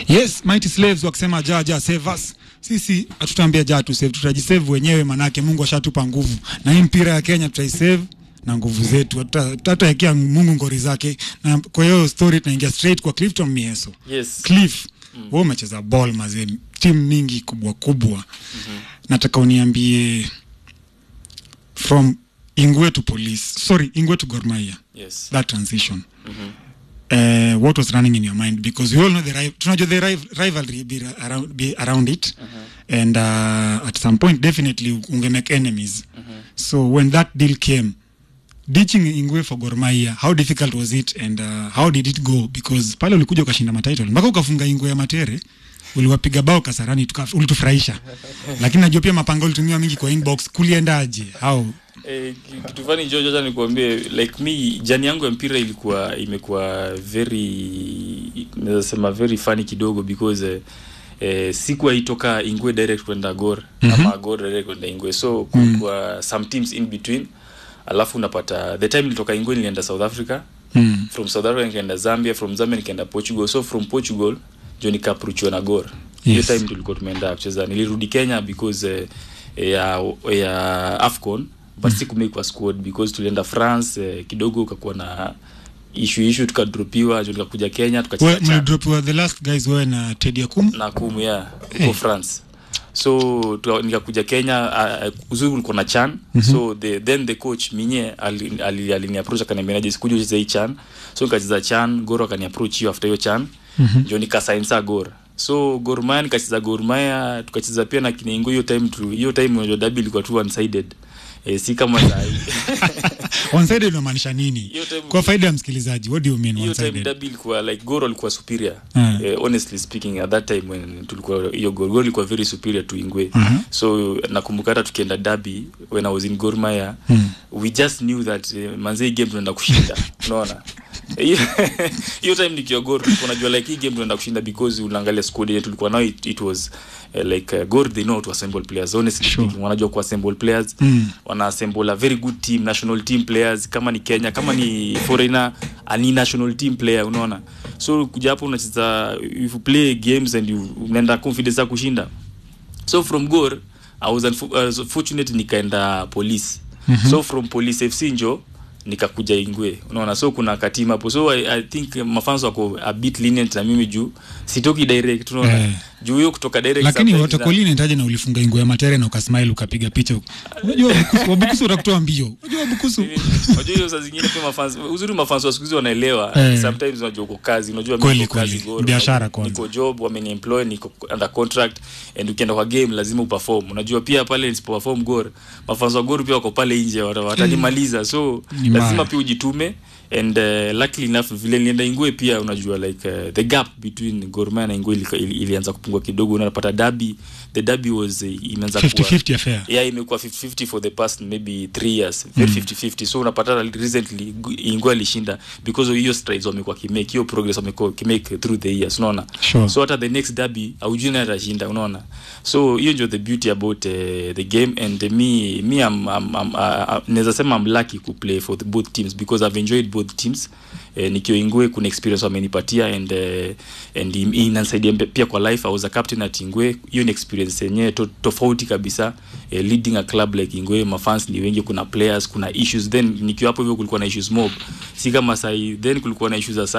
yes mighty slaves wakisema ja ja save us sisi hatutaambia ja tu save tutajisave wenyewe manake mungu ashatupa nguvu na hii mpira ya kenya tutaisave na nguvu zetu Hatuta- tutataekea mungu ngori zake na kwa hiyo story tunaingia straight kwa clifton mieso yes cliff mm. we umecheza ball mazee timu mingi kubwa kubwa mm-hmm. nataka uniambie from ingwe to police sorry ingwe to gormaia yes that transition uh, what was running in your mind because we all know the ri- tunajua the riv- rivalry be ra- around, be around it and uh, at some point definitely ungemake enemies so when that deal came ditching ingwe for gormaia how difficult was it and uh, how did it go because pale ulikuja ukashinda matitle mpaka ukafunga ingwe ya matere uliwapiga bao kasarani tuka- ulitufurahisha lakini najua pia mapanga ulitumia mingi kwa inbox kuliendaje how Eh, ki- kitu fani George, acha nikuambie like me jani yangu ya mpira ilikuwa imekuwa very naweza sema very funny kidogo because eh, eh, sikuwa itoka ingwe direct kwenda gor mm-hmm. ama gor direct kwenda ingwe so kulikuwa mm. some teams in between alafu unapata the time nilitoka ingwe nilienda south africa mm. from south africa nikaenda zambia from zambia nikaenda portugal so from portugal ndio nikapruchiwa na gor hiyo Yes. time tulikuwa tumeenda kucheza nilirudi kenya because eh, ya, ya afcon but mm. sikumake kwa squad because tulienda france eh, kidogo ukakuwa na ishu ishu tukadropiwa ndio nikakuja kenya tukacheza We- CHAN mlidropiwa the last guys wewe na tedi akum na kumu ya huko Hey. france so tuka- nikakuja kenya uh, uzuri ulikuwa na chan mm-hmm. so the, then the coach minye aliniapproach ali, ali aliniapproach akaniambia sikuja ucheze hii chan so nikacheza chan goro akaniapproach hiyo after hiyo chan mm-hmm. ndio nikasainsa gor so Gor Mahia nikacheza Gor Mahia tukacheza pia na Kinengo hiyo time tu hiyo time unajua dabi ilikuwa tu one sided eh, si kama sahi one-sided unamaanisha nini Hiyo time- kwa faida ya msikilizaji what do you mean hiyo time one-sided dabi ilikuwa like Gor alikuwa superior Mm. eh, honestly speaking at that time when tulikuwa hiyo Gor Gor ilikuwa very superior to Ingwe Mhm. so nakumbuka hata tukienda dabi when I was in Gor Mahia Mm. we just knew that uh, manze hii game tunaenda kushinda unaona hiyo hiyo time nikiwa Gor tulikuwa najua like hii game tunaenda kushinda because unaangalia squad yetu tulikuwa nayo it, it was uh, like uh, Gor they know how to assemble players honestly Sure. speaking wanajua ku assemble players Mm. wana assemble a very good team national team players kama ni Kenya kama ni foreigner ani national team player unaona so kuja hapo unacheza if you play games and you unaenda confidence ya kushinda so from gor i was unfo- uh, fortunate nikaenda police mm-hmm. so from police fc njo nikakuja ingwe unaona so kuna katima hapo so I, i think mafans wako a bit lenient na mimi juu sitoki direct unaona Eh. juu hiyo kutoka direct lakini sometimes na- watakoli nitaje na ulifunga ingo ya matere na ukasmile ukapiga picha unajua wabukusu- wabukusu utakutoa mbio unajua wabukusu unajua hiyo saa zingine pia mafans uzuri mafans wa siku hizi wanaelewa Eh. sometimes unajua uko kazi unajua mimi Kweli, niko kazi kweli. Gor, Biashara unajua, kwanza. niko job wameniemploy niko under contract and ukienda kwa game lazima uperform unajua pia pale nisipo perform gor mafans wa gor pia wako pale nje wata- watanimaliza so Ni lazima mbaya. pia ujitume and uh, luckily enough vile nilienda ingwe pia unajua like uh, the gap between Gor Mahia na ingwe ili, ili, ilianza kupungua kidogo unapata dabi the dabi was uh, imeanza kuwa 50-50 affair yeah imekuwa 50-50 for the past maybe three years very 50-50 so unapata recently ingwe alishinda because of hiyo strides wamekuwa kimake hiyo progress wamekuwa kimake through the years unaona Sure. so hata the next derby aujui nani atashinda unaona so hiyo ndio the beauty about uh, the game and uh, me me I'm, I'm, I'm, uh, naweza sema I'm lucky ku play for the both teams because I've enjoyed both teams eh, nikiwa ingwe kuna experience wamenipatia and uh, and im- inanisaidia mpe- pia kwa life I was a captain at ingwe hiyo ni experience yenyewe to, tofauti kabisa eh, leading a club like ingwe mafans ni wengi kuna players kuna issues then nikiwa hapo hivyo kulikuwa na issues mob si kama sahi then kulikuwa na issues za